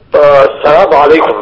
asalaamu calaykum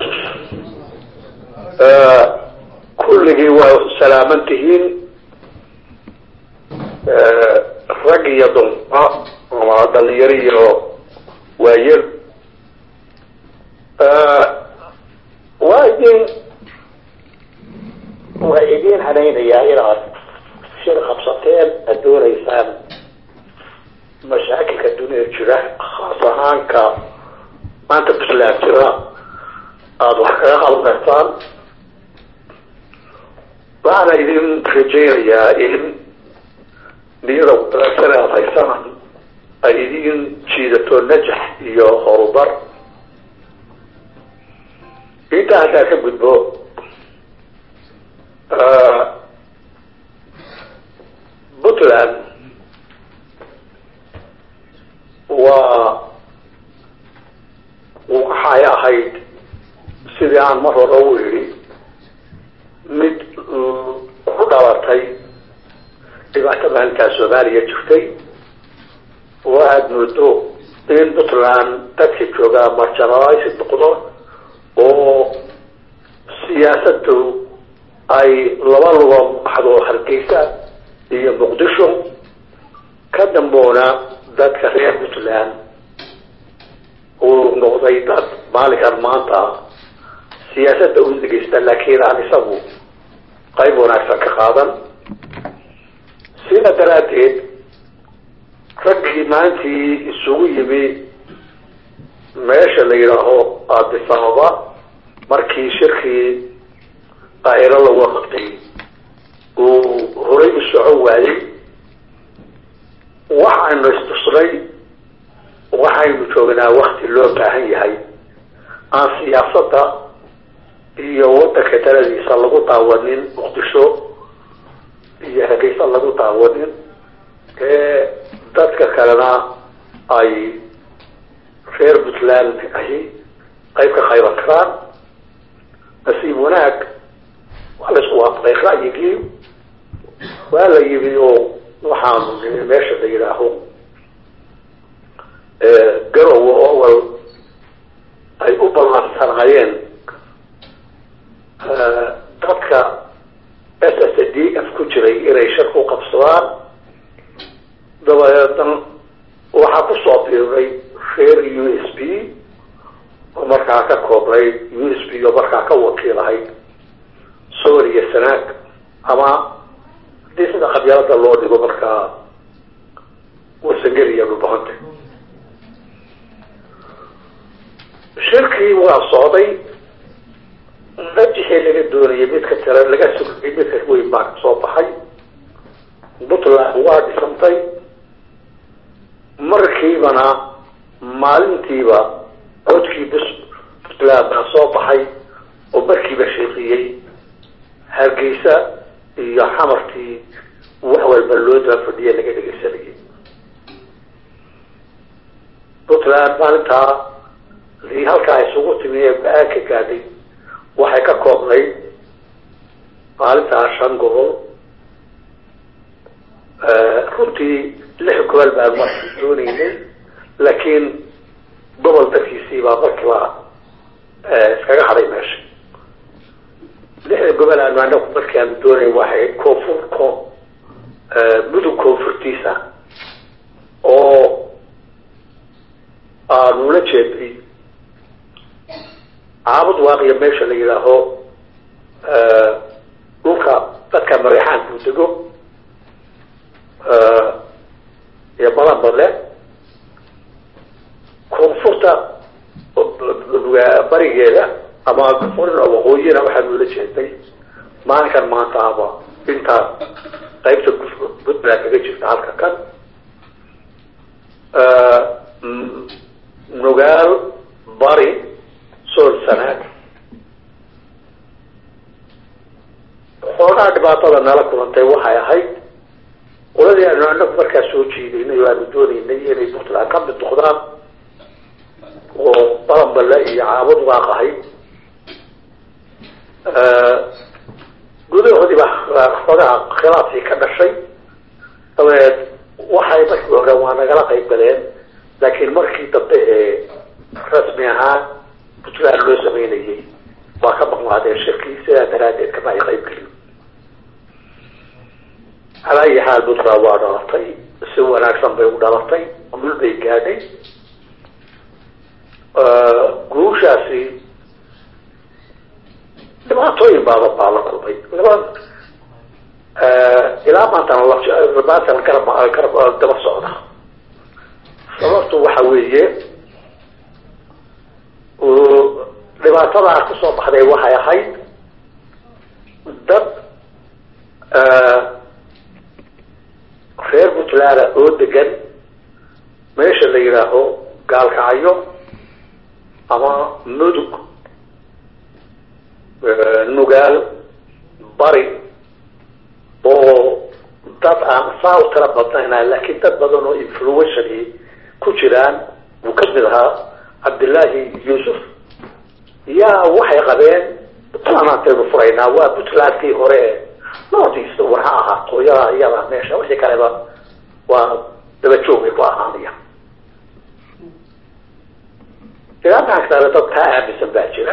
kulligii waa salaaman tihiin rag iyo dumra ama dhalinyaro iyo waayel waa idin waa idin hanaynayaa inaad shir qabsateen aad doonaysaan mashaakilka dunida jira khaas ahaanka maanta puntland jira aada wax kaga qaban kartaan waxaana idin rajaynayaa in niyada wanaagsan aad haysan ay idin jiidato najax iyo horumar intaa haddaa ka gudbo puntland waa waxay ahayd sidii aan mar hore u idhi mid ku dhalatay dhibaato maalintaa soomaaliya jirtay oo aada moodo in puntland dadka joogaa marjanalisi noqdo oo siyaasadu ay laba lugo baxdo hargeysa iyo muqdisho ka damboona dadka reer puntland uu noqday dad maalinkan maanta siyaasadda u dhegeysta laakiin aan isagu qayb wanaagsan ka qaadan sida daraaddeed raggii maalintii isugu yimi meesha la yidhaaho addis ababa markii shirkii qaahiro lagu qabtay uu horay u socon waayey waxaynu istusnay waxaynu joognaa wakti loo baahan yahay aan siyaasadda iyo waddanka taladiisa lagu daawanin muqdisho iyo hargeysa lagu daawanin ee dadka kalena ay reer puntland ahi qayb ka qayban karaan nasiib wanaag waa la isku waafaqay ra'yigii waa la yimi oo waxaanu nimi meesha la yidhaaho garowe owel ay u ballansanaayeen dadka s s d f ku jiray inay shir ku qabsadaan dabadeedna waxaa kusoo biiray reer u s b oo markaa ka koobnay u s b oo markaa ka wakiilahayd sooriya sanaag ama hadii sida qabyaalada loo dhigo markaa wasangeliya dhulbahanta shirkii waa socday najixii laga doonayay midka tira laga sugayay midka weyn baa kasoo baxay puntland waa dhisantay markiibana maalintiiba codkii bus puntland baa soo baxay oo markiiba sheeqiyey hargeysa iyo xamarkii wax walba loo daba fadhiya laga dhegeysanayay puntland maalintaa lii halkaa isugu timi ee ba-aan ka gaadhay waxay ka koobnayd maalintaa shan gobol runtii lix gobol baan markii dooneynay laakiin gobol dadkiisii baa markiiba iskaga hadhay meesha lixda gobol aanu anagu markii aanu doonayn waxay koonfur ko mudug koonfurtiisa oo aanu la jeednay caabud waaqiya meesha la yidhaaho dhulka dadka mareexaanku dego iyo badan badle koonfurta barigeeda ama waqooyina waxaanu la jeednay maalinkan maanta aba intaa qaybta puntland kaga jirta halka kan nugaal bari sool sanaag xoogaa dhibaatada nala kulantay waxay ahayd qoladii aanu anagu markaa soo jiidaynay oo aanu doonaynay inay puntland ka mid noqdaan oo balanbale iyo caabud waaqahay gudahoodii baa xoogaa khilaafkii ka dhashay dabeed waxay markii hore waa nagala qayb galeen laakiin markii dambe ee rasmi ahaan samaynayay waa ka maqnaadeen shirkii sidaa daraadeed kama ay qayb gelin calaa ayi xaal puntland waa dhalatay si wanaagsan bay u dhalatay mul bay gaadhay guushaasi dhibaatooyin baaba baa la kulmay ilaa maantana maantana garab garab daba socda sababtu waxa weeye dhibaatadaa kusoo baxday waxay ahayd dad reer puntland oo degan meesha la yidhaaho gaalkacyo ama mudug nugaal bari oo dad aan saa u tira badnayna laakiin dad badan oo influentially ku jiraan uu ka mid ahaa cabdillaahi yuusuf yaa waxay qabeen puntland aantaynu furaynaa waa puntlandkii hore ee northeast war ha ahaa qooyaha iyada meesha wixii kaleba waa dabajoogay ku ahaanaya ilaakaan kale dad kaa aaminsan baa jira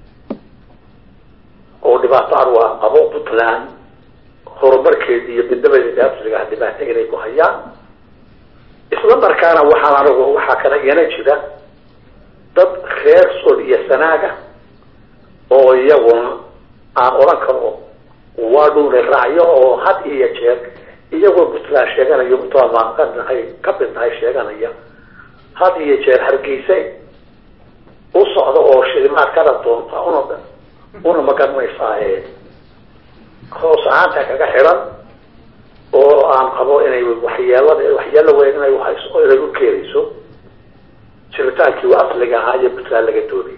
oo dhibaato arwaa qabo puntland horumarkeedi iyo midnabadeeda asriga ah dhibaato inay ku hayaan isla markaana waxaan anigu waxaa kala iyana jira dad reer sol iyo sanaaga oo iyaguna aan odhan karo waa dhuunay raacyo oo had iyo jeer iyagoo puntland sheeganayo puntland baan ka nahay ka mid nahay sheeganaya had iyo jeer hargeysa u socda oo shilimaad kana doonta una una magaranaysaa hoos ahaanta kaga xidan oo aan qabo inay waxyeelada waxyeelo weyn inay uhayso inay u keenayso jiritaankii u asliga ahaa iyo puntland laga doonayo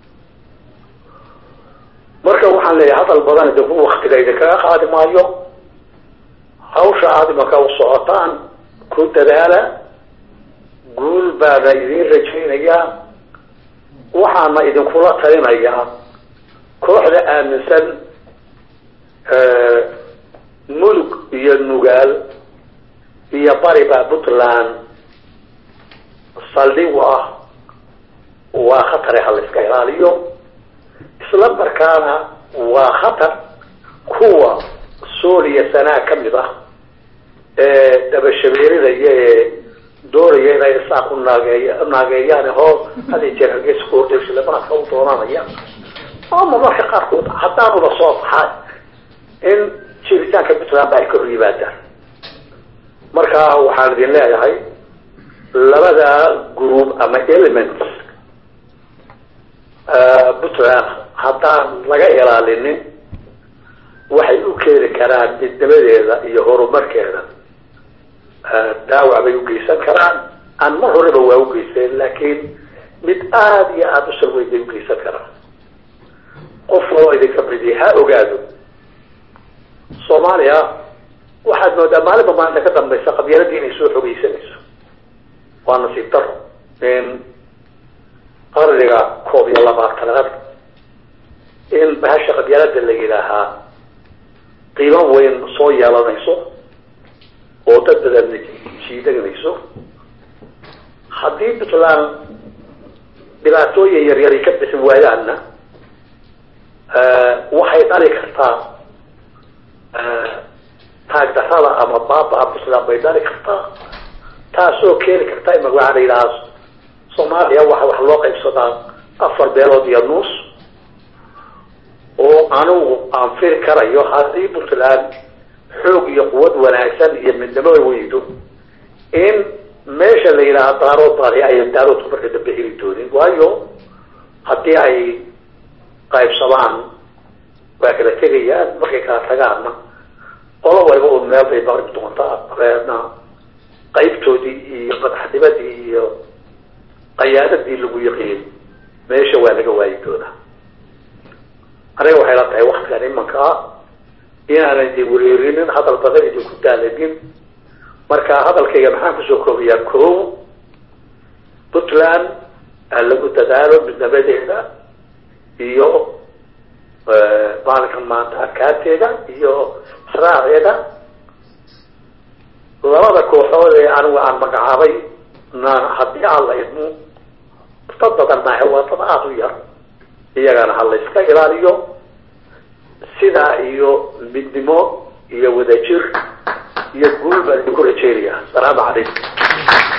marka waxaan leeyahay hadal badan idinku waktiga idinkaga qaadi maayo hawsha aada imaka u socotaan ku dadaala guul baana idin rajaynayaa waxaana idinkula talinayaa kooxda aaminsan mulug iyo nugaal iyo bariba puntland saldhig u ah waa khatare ha la iska ilaaliyo isla markaana waa khatar kuwa sooliya sanaa ka mid ah ee dabashabeerinaya ee doonaya inay saa ku naageey naageeyaan hoos hadi jeer hargeysa ku hortay shilimaadka u doonanaya ama marka qaarkood haddaanuba soo baxaa in jiritaanka puntland ba ay ka hor yimaadaan marka waxaan idin leeyahay labada group ama elements puntland haddaan laga ilaalinin waxay u keeni karaan midnimadeeda iyo horumarkeeda daawac bay ugeysan karaan aan mar horeba waa ugeysteen laakiin mid aada iyo aada u salweyn bay ugeysan karaan qof oo idinka midi ha ogaado soomaaliya waxaad moodaa maalinba maalinta ka dambaysa qabyaaladii inay soo xogeysanayso waa nasiib daro in qarniga koob iyo labaatanaad in bahasha qabyaalada la yidhaahaa qiimo weyn soo yeelanayso oo dad badan jiidanayso haddii puntland dhibaatooyin yaryari ka bixi waayaanna waxay dhali kartaa taagdarada ama baaba-a puntland bay dhali kartaa taasoo keeni karta ima waxaa la yidhahaa soomaaliya waxa wax loo qaybsadaa afar beelood iyo nuus oo anigu aan firi karayo haddii puntland xoog iyo quwad wanaagsan iyo midnimo weydo in meesha la yidhaaha daarood baadi ayan daaroodku marka dambe heli doonin waayo haddii ay qaybsadaan waa kala tegayaan markay kala tagaanna qolo waliba un meel bay maqrib doontaa dabeedna qaybtoodii iyo madaxnimadii iyo qayaadadii lagu yaqiin meesha waa laga waayi doonaa aniga waxay la tahay waktigan imanka ah inaanan idin wereerinin hadal badan idinku daalanin marka hadalkayga maxaan kusoo koobayaa ko puntland ha lagu dadaalo midnimadeeda iyo maalinkan maanta arkaanteeda iyo israaceeda labada kooxood ee anigu aan magacaabay na haddii aan la idmo dad badan maahe waa dad aada u yar iyagana ha la iska ilaaliyo sidaa iyo midnimo iyo wadajir iyo guul baan idinku rajeynaya asalaamu calaykum